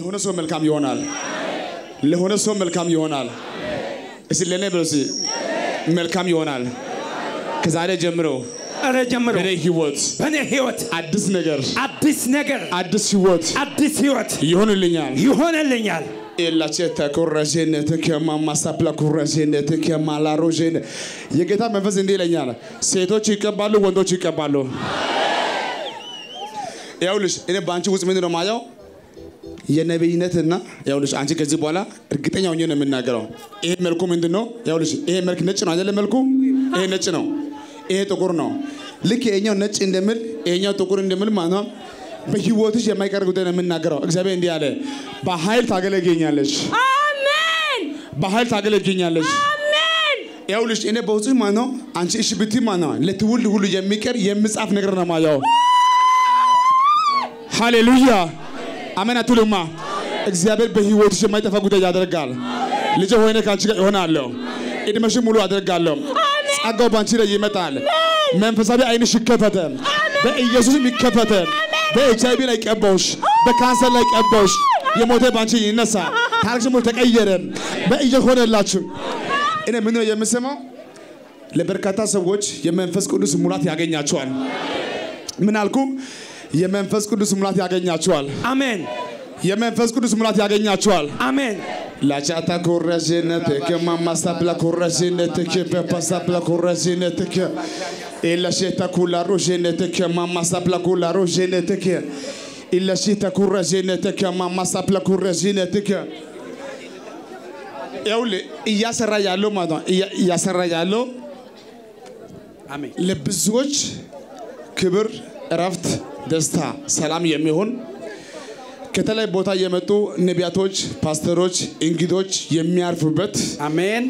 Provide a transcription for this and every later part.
ለሆነ ሰው መልካም ይሆናል። ለሆነ ሰው መልካም ይሆናል። እስቲ ለእኔ ብሎ እስቲ መልካም ይሆናል። ከዛሬ ጀምሮ ኧረ ጀምሮ በእኔ ህይወት በእኔ ህይወት አዲስ ነገር አዲስ ነገር አዲስ ህይወት አዲስ ህይወት ይሆንልኛል። ይሆንልኛል። ኤላቼተ ኮረዤነት ከማማሳፕላ ኮረዤነት ከማላሮዤን የጌታ መንፈስ እንዲህ ይለኛል፣ ሴቶች ይቀባሉ፣ ወንዶች ይቀባሉ። ይኸውልሽ እኔ በአንቺ ውስጥ ምንድን ነው የማየው የነቢይነትና ይኸውልሽ አንቺ ከዚህ በኋላ እርግጠኛ ሆኜ ነው የምናገረው። ይሄ መልኩ ምንድን ነው? ይኸውልሽ ይሄ መልክ ነጭ ነው አይደለ? መልኩ ይሄ ነጭ ነው፣ ይሄ ጥቁር ነው። ልክ ይሄኛው ነጭ እንደምል ይሄኛው ጥቁር እንደምል ማለት ነው። በህይወትሽ የማይቀር ጉዳይ ነው የምናገረው። እግዚአብሔር እንዲህ አለ፣ በኃይል ታገለግኛለሽ፣ አሜን በኃይል ታገለግኛለሽ። አሜን ይኸውልሽ እኔ በውስጥ ማለት ነው አንቺ እሺ ብትይ ማለት ነው ለትውልድ ሁሉ የሚቀር የሚጻፍ ነገር ነው ማየው። ሃሌሉያ አሜን አትሉማ? እግዚአብሔር በህይወትሽ የማይጠፋ ጉዳይ ያደርጋል። ልጅ ሆይነ ከአንቺ ጋር ይሆናለሁ። እድሜሽን ሙሉ አደርጋለሁ። ጸጋው በአንቺ ላይ ይመጣል። መንፈሳዊ አይንሽ ይከፈተ፣ በኢየሱስም ይከፈተ። በኤች አይቪ ላይ ቀባውሽ፣ በካንሰር ላይ ቀባውሽ። የሞተ በአንቺ ይነሳ። ታሪክሽ ሙሉ ተቀየረ። በኢየሱስ ሆነላችሁ። እኔ ምን ነው የምሰማው? ለበርካታ ሰዎች የመንፈስ ቅዱስ ሙላት ያገኛቸዋል። ምን አልኩ? የመንፈስ ቅዱስ ሙላት ያገኛቸዋል። አሜን የመንፈስ ቅዱስ ሙላት ያገኛቸዋል። አሜን ላቻታ ኮረዥነትክ ማማሳፕላ ኮረዥነትክ በፓሳፕላ ኮረዥነትክ ኢለሼታ ኩላ ሮዥነትክ ማማሳፕላ ኩላ ሮዥነትክ ኢለሼታ ኩረዥነትክ ማማሳፕላ ኩረዥነትክ ይኸውልህ እያሰራ ያለው ማለት ነው እያ- እያሰራ ያለው አሜን ለብዙዎች ክብር፣ እረፍት፣ ደስታ፣ ሰላም የሚሆን ከተለያዩ ቦታ የመጡ ነቢያቶች፣ ፓስተሮች፣ እንግዶች የሚያርፉበት አሜን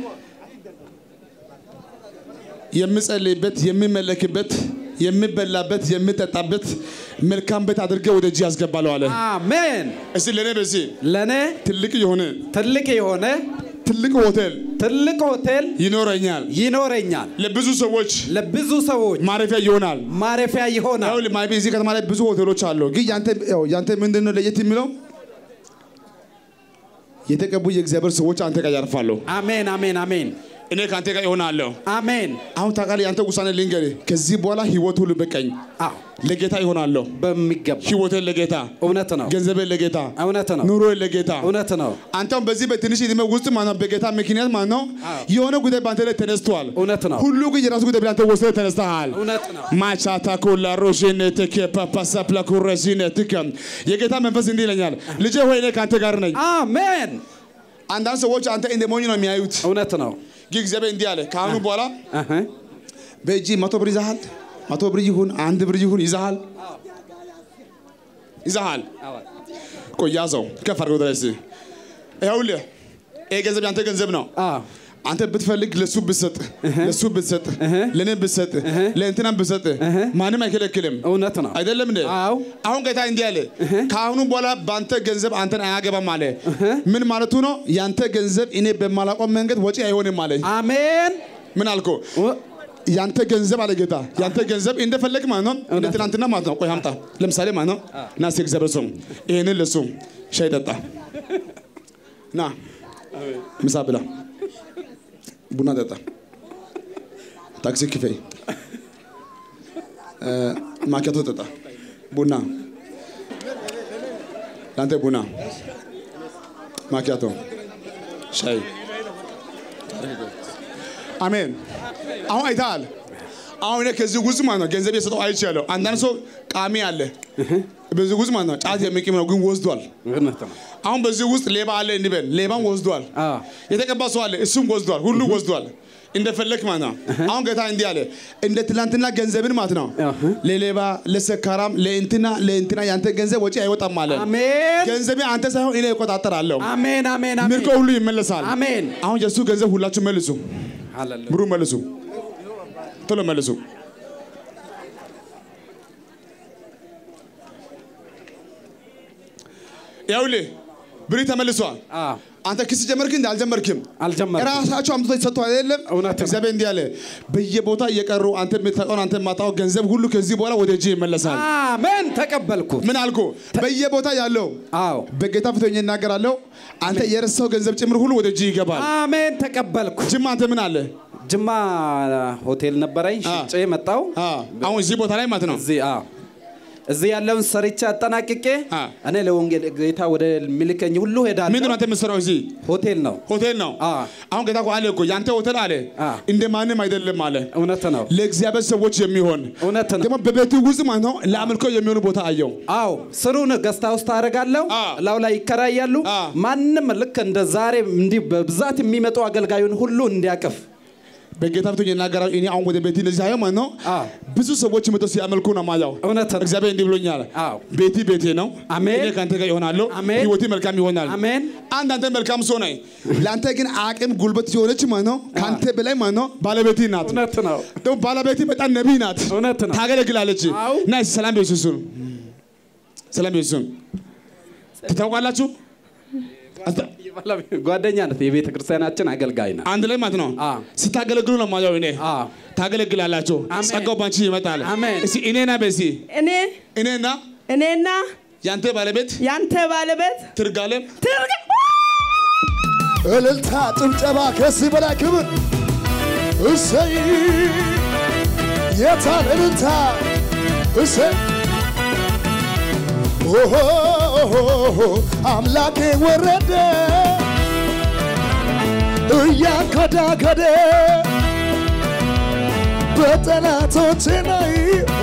የሚጸልይበት፣ የሚመለክበት፣ የሚበላበት፣ የሚጠጣበት መልካም ቤት አድርገህ ወደ እጅ ያስገባለሁ አለ። አሜን እስቲ ለእኔ በዚህ ለእኔ ትልቅ የሆነ ትልቅ የሆነ ትልቅ ሆቴል ትልቅ ሆቴል ይኖረኛል። ይኖረኛል። ለብዙ ሰዎች ለብዙ ሰዎች ማረፊያ ይሆናል። ማረፊያ ይሆናል። ይኸውልህ ማይቤ እዚህ ከተማ ላይ ብዙ ሆቴሎች አሉ። ግን ያንተ ያው ያንተ ምንድን ነው ለየት የሚለው የተቀቡ የእግዚአብሔር ሰዎች አንተ ጋር ያርፋሉ። አሜን አሜን አሜን እኔ ከአንተ ጋር ይሆናለሁ። አሜን። አሁን ታውቃለህ፣ ያንተ ውሳኔ ልንገርህ። ከዚህ በኋላ ህይወት ሁሉ በቀኝ አዎ ለጌታ ይሆናለሁ። በሚገባ ህይወቴን ለጌታ፣ እውነት ነው ገንዘቤን ለጌታ፣ እውነት ነው ኑሮዬን ለጌታ። እውነት ነው አንተም በዚህ በትንሽ ዕድሜ ውስጥ ማነው በጌታ ምክንያት ማነው የሆነ ጉዳይ በአንተ ላይ ተነስቷል። እውነት ነው ሁሉ ግን የራሱ ጉዳይ ብለህ አንተ ወስደህ ተነስተሃል። እውነት ነው ማቻታ ኮላ ሮዥነትክ ፓፓሳፕላ ኩረዥነትክ የጌታ መንፈስ እንዲህ ይለኛል፣ ልጄ ሆይ እኔ ከአንተ ጋር ነኝ። አሜን አንዳንድ ሰዎች አንተ እንደ ሞኝ ነው የሚያዩት፣ እውነት ነው ግን እግዚአብሔር እንዲህ አለ፣ ከአሁኑ በኋላ አሀ። በእጅ መቶ ብር ይዛሃል፣ መቶ ብር ይሁን አንድ ብር ይሁን ይዛሃል፣ ይዛሃል። ቆይ ያዘው፣ ከፍ አድርገው ድረስ ይኸውልህ፣ ይሄ ገንዘብ ያንተ ገንዘብ ነው። አዎ አንተ ብትፈልግ ለሱ ብትሰጥ ለሱ ብትሰጥ ለእኔ ብትሰጥ ለእንትናም ብትሰጥ ማንም አይከለክልም። እውነት ነው አይደለም እንዴ? አዎ አሁን ጌታ እንዲህ አለ፣ ከአሁኑ በኋላ በአንተ ገንዘብ አንተን አያገባም አለ። ምን ማለቱ ነው? ያንተ ገንዘብ እኔ በማላውቀው መንገድ ወጪ አይሆንም አለ። አሜን ምን አልኮ? ው- ያንተ ገንዘብ አለ ጌታ፣ ያንተ ገንዘብ እንደፈለግ ማለት ነው፣ እንደ ትናንትና ማለት ነው። ቆይ አምጣ፣ ለምሳሌ ማለት ነው። ና እስኪ እግዚአብሔር ሰው ይሄንን ለሱ ሻይ ጠጣ፣ ና ምሳ ብላ፣ ቡና ጠጣ፣ ታክሲ ክፈይ፣ እ፣ ማኪያቶ ጠጣ፣ ቡና ለአንተ ቡና፣ ማኪያቶ፣ ሻይ አሜን። አሁን አይተሃል። አሁን እኔ ከዚህ ውስጥ ማለት ነው ገንዘብ የሰጠው አይቻለሁ። አንዳንድ ሰው ቃሚ አለ በዚህ ውስጥ ማለት ነው ጫት የሚቅም ነው ግን ወስዷል። እውነት ነው አሁን በዚህ ውስጥ ሌባ አለ እንበል፣ ሌባም ወስዷል። አዎ። የተቀባ ሰው አለ እሱም ወስዷል። ሁሉ ወስዷል። እንደፈለክ ማለት ነው። አሁን ጌታ እንዲህ አለ እንደ ትላንትና ገንዘብን ማለት ነው አህ። ለሌባ ለሰካራም ለእንትና ለእንትና ያንተ ገንዘብ ወጪ አይወጣም አለ። አሜን ገንዘብ አንተ ሳይሆን እኔ እቆጣጠራለሁ። አሜን አሜን አሜን ምርኮ ሁሉ ይመለሳል። አሜን አሁን የእሱ ገንዘብ ሁላችሁ መልሱ፣ ሃሌሉያ ብሩ መልሱ፣ ቶሎ መልሱ። ይኸውልህ ብሪ ተመልሷል። አዎ አንተ ክስ ጀመርክ እንዴ? አልጀመርክም። አልጀመርኩም። ራሳቸው አምጥቶ የተሰጡ አይደለም። እውነት ነው። እግዚአብሔር እንዲህ አለ፣ በየቦታ እየቀሩ አንተ የምታውቀውን አንተ የማታውቀው ገንዘብ ሁሉ ከዚህ በኋላ ወደ እጅ ይመለሳል። አሜን ተቀበልኩ። ምን አልኩ? በየቦታ ያለው አዎ በጌታ ፊት ሆኜ እናገራለሁ። አንተ የረሳው ገንዘብ ጭምር ሁሉ ወደ እጅ ይገባል። አሜን ተቀበልኩ። ጅማ አንተ ምን አለ? ጅማ ሆቴል ነበረኝ አ። ሽጬ መጣው። አ፣ አሁን እዚህ ቦታ ላይ ማለት ነው። እዚህ አዎ እዚህ ያለውን ሰርቼ አጠናቅቄ አ። እኔ ለወንጌል ጌታ ወደ ሚልከኝ ሁሉ ምንድን ሄዳለሁ። ነው አንተ የምትሰራው እዚህ? ሆቴል ነው። ሆቴል ነው። አ። አሁን ጌታ እኮ አለ እኮ ያንተ ሆቴል አለ አ። እንደ ማንም አይደለም አለ እውነት ነው። ለእግዚአብሔር ሰዎች የሚሆን እውነት ነው። ደግሞ በቤቱ ውስጥ ማለት ነው ለአምልኮ የሚሆኑ ቦታ አየው። አዎ ስሩን ገስታ ውስጥ አደርጋለሁ። አ። ላው ላይ ይከራያሉ። አ። ማንም ልክ እንደ ዛሬ እንዲህ በብዛት የሚመጡ አገልጋዩን ሁሉ እንዲያቅፍ በጌታ ፊት ሆኜ እናገራለሁ። እኔ አሁን ወደ ቤቴ እንደዚህ አየው ማለት ነው አ። ብዙ ሰዎች መጥተው ሲያመልኩ ነው ማየው። እውነት ነው። እግዚአብሔር እንዲህ ብሎኛል። አዎ። ቤቲ ቤቴ ነው። አሜን። እኔ ከአንተ ጋር ይሆናለሁ። አሜን። ህይወቴ መልካም ይሆናል። አሜን። አንድ አንተ መልካም ሰው ነህ። ለአንተ ግን አቅም ጉልበት የሆነች ማለት ነው ከአንተ በላይ ማለት ነው ባለቤቴ ናት። እውነት ነው። ደግሞ ባለቤቴ በጣም ነቢይ ናት። እውነት ነው። ታገለግላለች። አዎ። እና እስኪ ሰላም ቤሱሱን ሰላም ቤሱሱን ትታውቃላችሁ? አስተ- ጓደኛ ናት። የቤተ ክርስቲያናችን አገልጋይ ናት። አንድ ላይ ማለት ነው አ። ስታገለግሉ ነው ማየው እኔ አ። ታገለግላላችሁ። አሜን። ጸጋው ባንቺ ይመጣል። አሜን። እስኪ እኔና በሲ እኔ እኔና እኔና ያንተ ባለቤት ያንተ ባለቤት ትርጋለም ትርግ እልልታ፣ ጭብጨባ ከዚህ በላይ ክብር እሰይ የታል እልልታ እሰይ ኦሆ አምላኬ ወረደ እያንከዳከደ በጠላቶቼ ላይ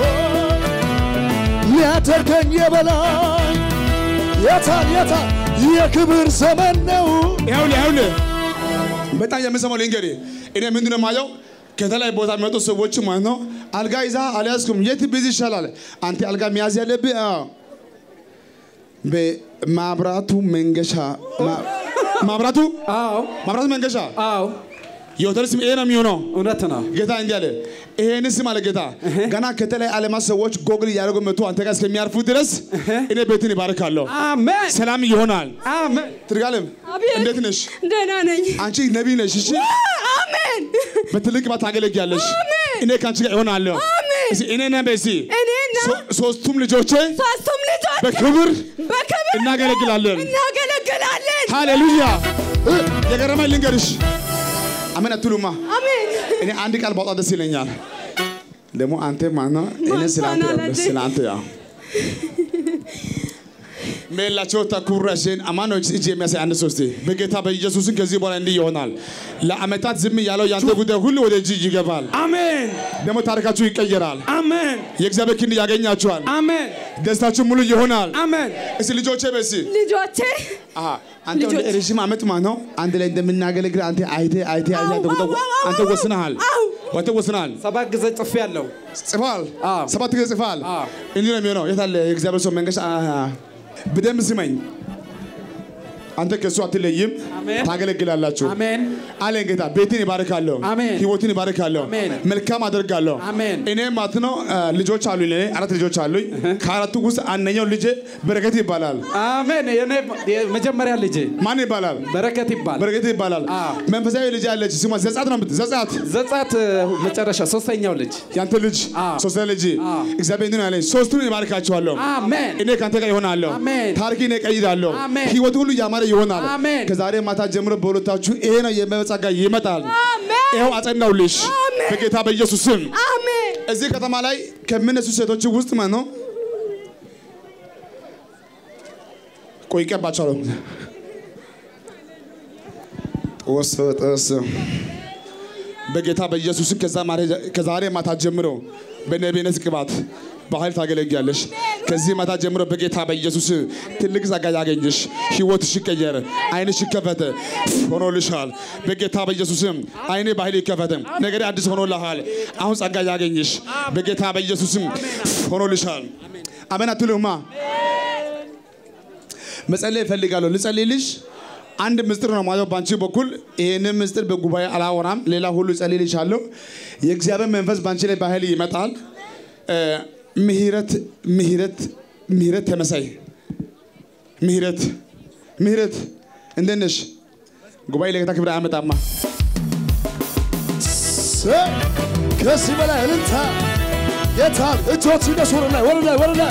ሊያደርገኝ የበላይ የታል የታል የክብር ዘመን ነው ይኸውልህ ይኸውልህ በጣም የምሰማው ልንገርህ። እኔ ምንድን ነው የማየው ከተለያዩ ቦታ የሚመጡ ሰዎች ማለት ነው አልጋ ይዛ አልያዝኩም። የት ቢዝ ይሻላል? አንተ አልጋ መያዝ ያለብህ አዎ፣ በማብራቱ መንገሻ ማ- ማብራቱ አዎ ማብራቱ መንገሻ አዎ የሆቴል ስም ይሄ ነው የሚሆነው። እውነት ነው። ጌታ እንዲህ አለ፣ ይሄን ስም አለ ጌታ ገና ከተለያዩ ዓለማት ሰዎች ጎግል እያደረጉ መጥቶ አንተ ጋር እስከሚያርፉ ድረስ እኔ ቤትን ይባርካለሁ። አሜን ሰላም ይሆናል። አሜን። ትርጋለም አቤት። እንዴት ነሽ? ደህና ነኝ። አንቺ ነቢይ ነሽ። እሺ አሜን በትልቅ ባት ታገለግያለሽ። እኔ ከአንቺ ጋር ይሆናለሁ። አሜን። እስኪ እኔና በሲ እኔና ሶ- ሶስቱም ልጆቼ ሶስቱም ልጆች በክብር በክብር እናገለግላለን። እናገለግላለን። ሃሌሉያ። የገረመኝ ልንገርሽ፣ አሜን አትሉማ? አሜን እኔ አንድ ቃል ባውጣ ደስ ይለኛል። ደግሞ አንተ ማነው? እኔ ስለ አንተ ያው ደስ ስለ አንተ ያው ሜላቸው ተኩረሽን አማኖች እጅ የሚያሳይ አንድ ሶስቴ በጌታ በኢየሱስን ከዚህ በኋላ እንዲህ ይሆናል። ለአመታት ዝም ያለው ያንተ ጉዳይ ሁሉ ወደ እጅ ይገባል። አሜን ደግሞ ታሪካችሁ ይቀየራል። አሜን የእግዚአብሔር ክንድ ያገኛችኋል። አሜን ደስታችሁ ሙሉ ይሆናል። አሜን። እስቲ ልጆቼ በሲ ልጆቼ አሃ አንተ ልጆች። ወደ ረዥም ዓመት ማለት ነው አንድ ላይ እንደምናገለግል አንተ አይቴ አይቴ አይቴ አው፣ አንተ አው፣ አው፣ አንተ አው፣ ወስነሃል። አው። አንተ ወስነሃል። ሰባት ጊዜ ጽፌ ያለው ጽፏል። አዎ። ሰባት ጊዜ ጽፏል። አዎ። እንዲህ ነው የሚሆነው። የት አለ የእግዚአብሔር ሰው መንገሻ? አሃ። በደንብ ስመኝ። አንተ ከእሱ አትለይም፣ አሜን። ታገለግላላችሁ። አሜን አለን ጌታ። ቤትን ይባርካለሁ፣ አሜን። ህይወትን ይባርካለሁ፣ አሜን። መልካም አደርጋለሁ። አሜን። እኔ ማለት ነው አ፣ ልጆች አሉኝ። ለእኔ አራት ልጆች አሉኝ። ከአራቱ ውስጥ አንደኛው ልጄ በረከት ይባላል። አሜን። የኔ የመጀመሪያ ልጄ ማን ይባላል? በረከት ይባል በረከት ይባላል። አዎ። መንፈሳዊ ልጅ አለች። ስሟ ዘጻት ነው። የምት- ዘጻት ዘጻት መጨረሻ ሶስተኛው ልጅ ያንተ ልጅ አዎ። ሶስተኛ ልጅ አዎ። እግዚአብሔር እንዲህ ነው ያለኝ፣ ሶስቱን ይባርካቸዋለሁ። አሜን እኔ ከአንተ ጋር ይሆናለሁ። አሜን። ታሪክን እቀይራለሁ። አሜን። ህይወት ሁሉ ያማረ ይሆናል። አሜን። ከዛሬ ማታ ጀምሮ በሁለታችሁ ይሄ ነው የመጸጋ ይመጣል። አሜን ይኸው አጸናውልሽ አሜን። በጌታ በኢየሱስ ስም። አሜን እዚህ ከተማ ላይ ከሚነሱ ሴቶች ውስጥ ማለት ነው ቆይ ይቀባቸዋለሁ። ጦስ ጦስ በጌታ በኢየሱስ ስም ከዛ ማረ- ከዛሬ ማታ ጀምሮ በነቢይነት ቅባት በኃይል ታገለግያለሽ። ከዚህ ማታ ጀምሮ በጌታ በኢየሱስ ትልቅ ጸጋ ያገኝሽ፣ ህይወትሽ ይቀየር፣ አይንሽ ይከፈት ሆኖልሻል። በጌታ በኢየሱስም አይኔ በኃይል ይከፈት፣ ነገር አዲስ ሆኖልሃል። አሁን ጸጋ ያገኝሽ በጌታ በኢየሱስም ሆኖልሻል። አሜን አትሉማ? መጸለይ እፈልጋለሁ። ልጸልይልሽ አንድ ምስጢር ነው ማለት በአንቺ በኩል ይህንን ምስጢር በጉባኤ አላወራም። ሌላ ሁሉ እጸልይልሻለሁ። የእግዚአብሔር መንፈስ በአንቺ ላይ በኃይል ይመጣል። እ፣ ምህረት ምህረት ምህረት ተመሳይ ምህረት ምህረት እንዴት ነሽ? ጉባኤ ለጌታ ክብር አያመጣማ። ሰይ ከዚህ በላይ እልልታ የታል? እጆች ይነሱ ወደ ላይ ወደ ላይ ወደ ላይ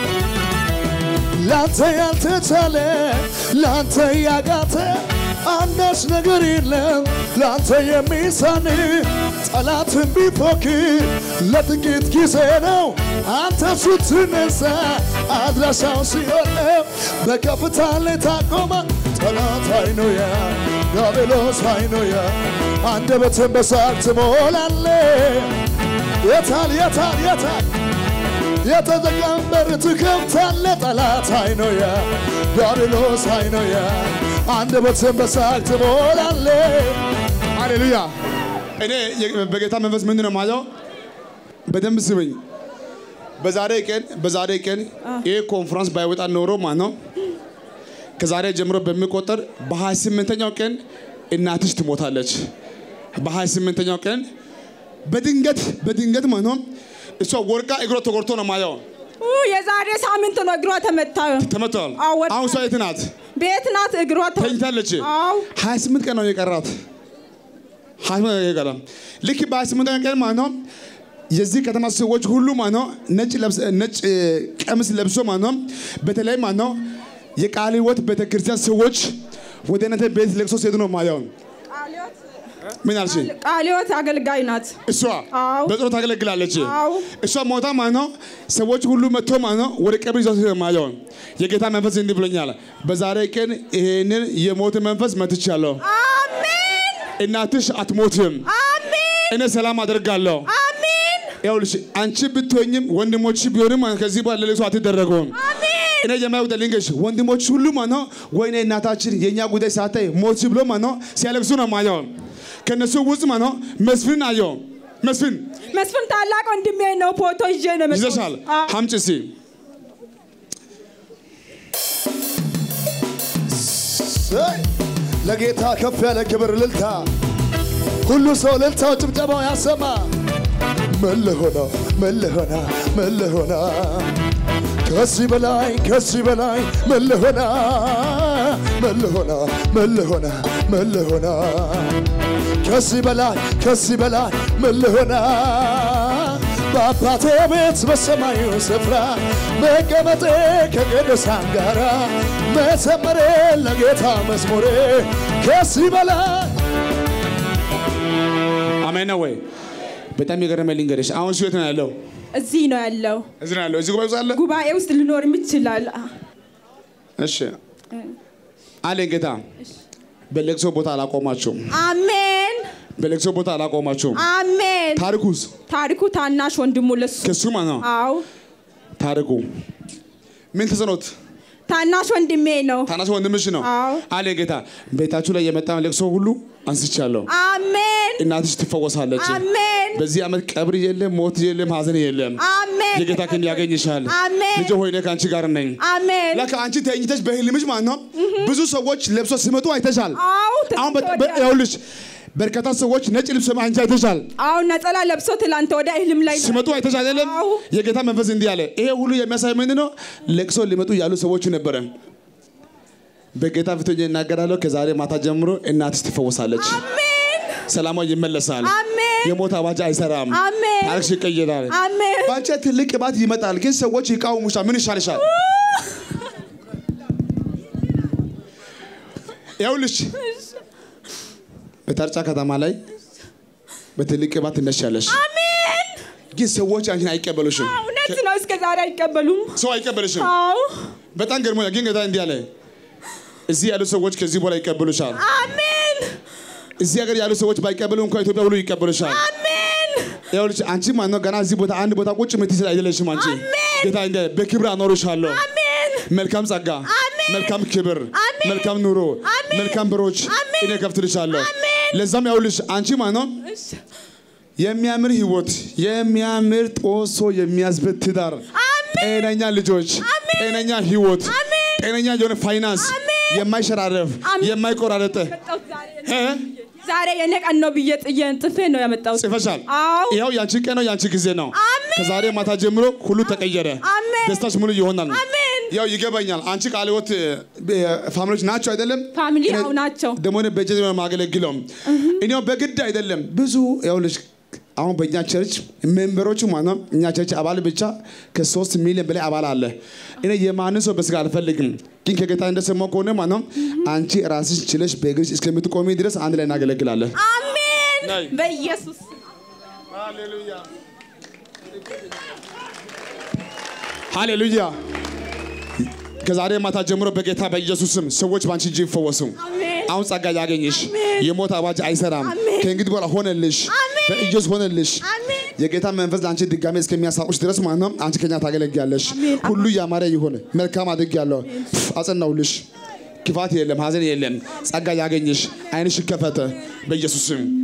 ላንተ ያልተቻለ ላንተ ያቃተ አንዳች ነገር የለም ላንተ የሚሳን ጠላትን ቢፎክር ለጥቂት ጊዜ ነው አንተ ስትነሳ አድራሻው ሲሆን ነው በከፍታ ላይ ታቆመ ጠላት አይኖያ ዲያብሎስ አይኖያ አንደበትን በሳቅ ትሞላለ የታል የታል የታል የተዘጋን በር ትከፍታለ ጠላት አይኖያ ዲያብሎስ አይኖያ አንደበትን በሳቅ ትሞላለ ሃሌሉያ። እኔ የ- በጌታ መንፈስ ምንድን ነው ማለው? በደንብ ስብኝ። በዛሬ ቀን በዛሬ ቀን ይህ ኮንፈረንስ ባይወጣ ኖሮ ማለት ነው ከዛሬ ጀምሮ በሚቆጠር በ28ኛው ቀን እናትሽ ትሞታለች። በ28ኛው ቀን በድንገት በድንገት ማለት ነው እሷ ወርቃ እግሯ ተጎድቶ ነው ማየው። ኡ፣ የዛሬ ሳምንት ነው እግሯ ተመታ። ተመቷል። አዎ፣ ወድቃ- አሁን እሷ የት ናት? ቤት ናት። እግሯ ተ- ተኝታለች። አዎ 28 ቀን ነው የቀራት። 28 ቀን የቀራት ልክ በ28 ቀን ማለት ነው የዚህ ከተማ ሰዎች ሁሉ ማለት ነው ነጭ ለብስ ነጭ እ, ቀሚስ ለብሶ ማለት ነው በተለይ ማለት ነው የቃለ ሕይወት ቤተክርስቲያን ሰዎች ወደ እናንተ ቤት ለቅሶ ሲሄዱ ነው ማየው። ምን አልሽ? ቃሊዮት አገልጋይ ናት። እሷ አዎ። በጸሎት ታገለግላለች። አዎ። እሷ ሞታ ማለት ነው ሰዎች ሁሉ መጥቶ ማለት ነው ወደ ቀብር ይዘው ሲሄዱ ማየው። የጌታ መንፈስ እንዲህ ብሎኛል፣ በዛሬ ቀን ይሄንን የሞት መንፈስ መትቻለሁ። አሜን እናትሽ አትሞትም። አሜን እኔ ሰላም አደርጋለሁ። አሜን ይኸውልሽ አንቺ ብትሆኝም ወንድሞች ቢሆንም ከዚህ በኋላ ለሌሎች አትደረገውም። አሜን እኔ የማየው ልንገርሽ ወንድሞች ሁሉ ማለት ነው ወይኔ እናታችን የእኛ ጉዳይ ሳታይ ሞት ብሎ ማለት ነው ሲያለቅሱ ነው ማየው። ከነሱ ውስጥ ማለት ነው መስፍን አየው። መስፍን መስፍን ታላቅ ወንድሜ ነው። ፎቶ ይዤ ነው የመጣሁት። ይዘሻል። አዎ። ሀምጭ እስኪ ሰይ ለጌታ ከፍ ያለ ክብር እልልታ ሁሉ ሰው እልልታው ጭብጨባው ያሰማ ምን ልሆና ምን ልሆና ምን ልሆና ከዚህ በላይ ከዚህ በላይ ምን ልሆና ምን ልሆና ምን ልሆና ምን ልሆና ከዚህ በላይ ከዚህ በላይ ምን ልሆና በአባቴ ቤት በሰማዩ ስፍራ መቀመጤ ከቅዱሳን ጋራ መዘመሬ ለጌታ መዝሙሬ ከዚህ በላይ አሜን ነው ወይ? በጣም የገረመኝ ልንገርሽ። አሁን እሱ የት ነው ያለው? እዚህ ነው ያለው። እዚህ ነው ያለው። እዚህ ጉባኤ ውስጥ አለ። ጉባኤ ውስጥ ልኖርም ይችላል። እሺ አለኝ ጌታ። በለቅሶ ቦታ አላቆማችሁም። አሜን በለቅሶ ቦታ አላቆማችሁም። አሜን። ታሪኩስ ታሪኩ ታናሽ ወንድሙ ለሱ ከሱ ማለት ነው። አዎ ታሪኩ ምን ተሰኖት? ታናሽ ወንድሜ ነው። ታናሽ ወንድምሽ ነው አዎ። አለ ጌታ። ቤታችሁ ላይ የመጣ ለቅሶ ሁሉ አንስቻለሁ። አሜን እናትሽ ትፈወሳለች። አሜን በዚህ ዓመት ቀብር የለም፣ ሞት የለም፣ ሀዘን የለም። አሜን የጌታ ክንድ ያገኝሻል። አሜን ልጅ ሆይ እኔ ከአንቺ ጋር ነኝ። አሜን። ለካ አንቺ ተኝተሽ በህልምሽ ማለት ነው ብዙ ሰዎች ለብሶ ሲመጡ አይተሻል። አዎ አሁን በ- ትላንት በ- ወዲያ- ይኸውልሽ በርካታ ሰዎች ነጭ ልብስ አንቺ አይተሻል አዎ ነጠላ ለብሶ ትላንት ወደ እህልም ላይ ነው። ሲመጡ አይተሻል አይደለም? አዎ። የጌታ መንፈስ እንዲህ አለ። ይሄ ሁሉ የሚያሳይ ምንድን ነው? ለቅሶ ሊመጡ ያሉ ሰዎች ነበረ። በጌታ ፊት ሆኜ እናገራለሁ። ከዛሬ ማታ ጀምሮ እናትሽ ትፈወሳለች። አሜን ሰላሟ ይመለሳል። አሜን የሞት አዋጅ አይሰራም። አሜን ታሪክሽ ይቀየራል። አሜን በአንቺ ትልቅ ቅባት ይመጣል፣ ግን ሰዎች ይቃወሙሻል። ምን ይሻልሻል? ይኸውልሽ በታርጫ ከተማ ላይ በትልቅ ቅባት ትነሻለሽ፣ አሜን ግን ሰዎች አንቺን አይቀበሉሽም። እውነት ነው። እስከ ዛሬ አይቀበሉም። ሰው አይቀበልሽም። አዎ በጣም ገርሞኛል። ግን ጌታ እንዲህ አለ፣ እዚህ ያሉ ሰዎች ከዚህ በኋላ ይቀበሉሻል። አሜን እዚህ ሀገር ያሉ ሰዎች ባይቀበሉ እንኳን ኢትዮጵያ ሁሉ ይቀበሉሻል። አሜን ይኸውልሽ አንቺ ማነው ገና እዚህ ቦታ አንድ ቦታ ቁጭ የምትይ አይደለሽም። አንቺ አሜን። ጌታ እንደ በክብር አኖርሻለሁ። አሜን መልካም ጸጋ፣ አሜን። መልካም ክብር፣ አሜን። መልካም ኑሮ፣ አሜን። መልካም በሮች አሜን። እኔ ከፍትልሻለሁ። አሜን። ለዛም ያውልሽ አንቺ ማነው የሚያምር ህይወት፣ የሚያምር ጦሶ የሚያስበት ትዳር፣ ጤነኛ ልጆች፣ ጤነኛ ህይወት፣ አሜን። ጤነኛ የሆነ ፋይናንስ፣ የማይሸራረፍ አሜን። የማይቆራረጥ መጣሁት ዛሬ እ? ዛሬ የኔ ቀን ነው ብዬ ጥዬ ጥፌ ነው ያመጣሁት። ጽፈሻል። አዎ ይኸው ያንቺ ቀን ነው፣ ያንቺ ጊዜ ነው። አሜን። ከዛሬ ማታ ጀምሮ ሁሉ ተቀየረ። አሜን። ደስታሽ ሙሉ ይሆናል። አሜን ያው ይገባኛል። አንቺ ቃለ ሕይወት ፋሚሊዎች ናቸው አይደለም? ፋሚሊ እኔ ያው ናቸው። ደግሞ እኔ በጀት ነው የማገለግለው። እኔው በግድ አይደለም ብዙ ያውልሽ አሁን በእኛ ቸርች ሜምበሮቹ ማለት ነው እኛ ቸርች አባል ብቻ ከሶስት ሚሊዮን በላይ አባል አለ። እኔ የማንን ሰው በስጋ አልፈልግም፣ ግን ከጌታ እንደሰማሁ ከሆነ ማለት ነው አንቺ ራስሽ ችለሽ በእግርሽ እስከምትቆሚ ድረስ አንድ ላይ እናገለግላለን። አሜን ነይ። በኢየሱስ ሃሌሉያ። ከዛሬ ማታ ጀምሮ በጌታ በኢየሱስ ስም ሰዎች በአንቺ እጅ ይፈወሱ። አሜን አሁን ጸጋ ያገኝሽ። የሞት አዋጅ አይሰራም። አሜን። ከእንግዲህ በኋላ ሆነልሽ። አሜን። በኢየሱስ ሆነልሽ። አሜን የጌታ መንፈስ ለአንቺ ድጋሜ እስከሚያሳቁሽ ድረስ ማለት ነው አንቺ ከኛ ታገለግያለሽ። አሜን። ሁሉ ያማረ ይሁን። መልካም አድርጌያለሁ። አጸናውልሽ። ክፋት የለም፣ ሀዘን የለም። ጸጋ ያገኝሽ። ዓይንሽ ይከፈተ በኢየሱስ ስም